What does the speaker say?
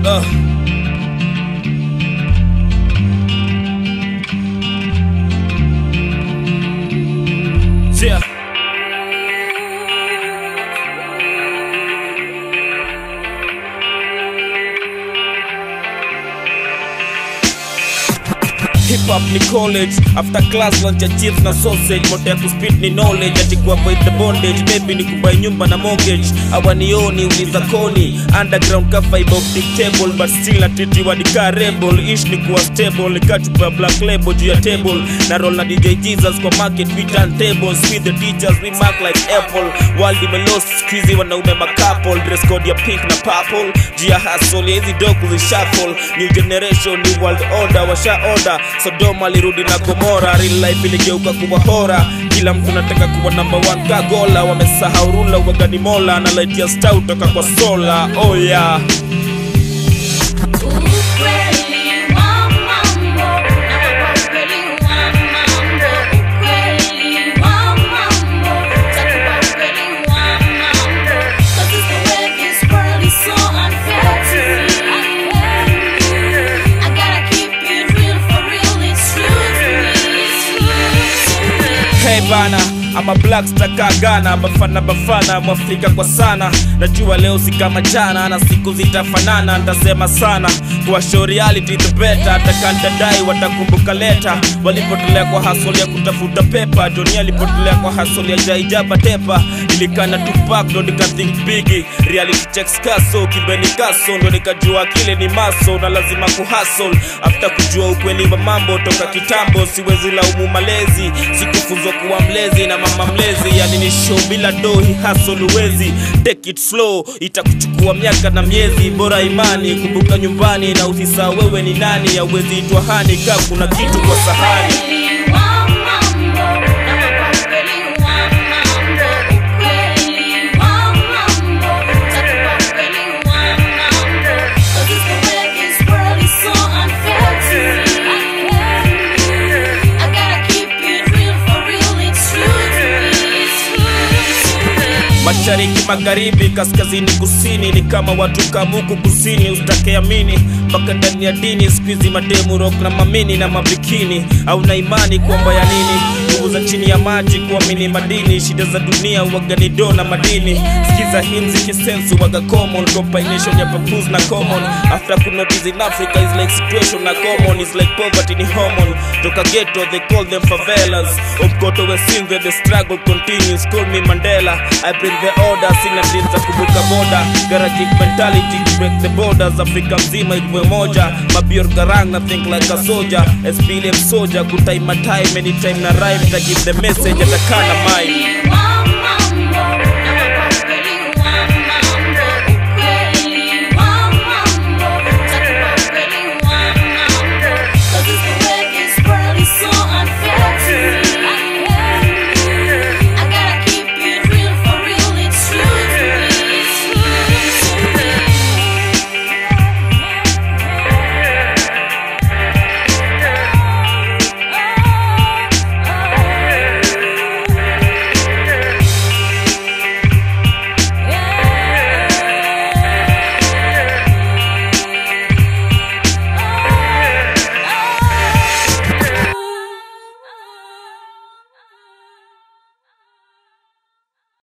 Uh. Yeah. Hip hop ni college after class lunch ya chips na sausage moto ya kuspit ni knowledge ati kuavoid the bondage maybe ni kubai nyumba na mortgage awanioni uliza koni underground ka fiber optic table but still natitiwa ni ka rebel ish ni kuwa stable nikatupa black label juu ya table na roll na DJ Jesus kwa market we turn tables with the teachers we mark like apple world imelost squeezy wanaume makapol dress code ya pink na purple juu ya hustle ya hizi doku zishuffle new generation new world order washa order Sodoma alirudi na Gomora, real life iligeuka kuwa hora. Kila mtu nataka kuwa number one kagola, wamesahau rula wagani mola na light ya star toka kwa sola. Oh yeah. Ukweli wa mambo, na ukweli wa mambo, ukweli wa mambo, takuwa ukweli wa mambo. 'Cause it's the way this world is so unfair to me. I gotta keep it real for real, it's true to me, it's true to me. Hey bana ama black staka Ghana bafana bafana mwafrika kwa sana najua leo si kama jana na siku zitafanana ntasema sana kwa show reality the better atakantadai watakumbuka leta walipotolea kwa hasol ya kutafuta pepa Johnny alipotelea kwa hasol ya jaijaba tepa ilikana Tupac ndo nikathink bigi reality checks kaso kibeni kaso ndo nikajua kile ni maso na lazima kuhasol after kujua ukweli wa mambo toka kitambo siwezi laumu malezi sikufunzwa kuwa mlezi na mama mlezi yani ni show bila dohi hasol uwezi take it slow itakuchukua miaka na miezi bora imani kumbuka nyumbani na usisahau wewe ni nani auwezi itwa hani kaa kuna kitu kwa sahani Ukweli wa mambo, na ukweli wa mambo, ukweli wa mambo, takuwa ukweli wa mambo. 'Cause it's the way this world is so unfair to me. I gotta keep it real for real, it's true to me, it's true to me. mashariki magharibi kaskazini kusini ni kama watu kamuku kusini usitakeamini mpaka ndani ya dini skuizi mademu rock na mamini na mabikini au na imani kwamba ya nini nguvu za chini ya maji kuamini madini shida za dunia uwaganido na madini skiza himzi kisensu waga common combination ya papuz na common after kunotice in africa is like situation na common is like poverty ni hormone toka ghetto they call them favelas omkoto wesinze the struggle continues call me mandela i bring the order sina mdini za kuvuka boda garage mentality to break the borders afrika mzima ikuwe moja mabior garang na think like a soldier SPLM soldier good time my time anytime na rhyme ta give the message atakana mine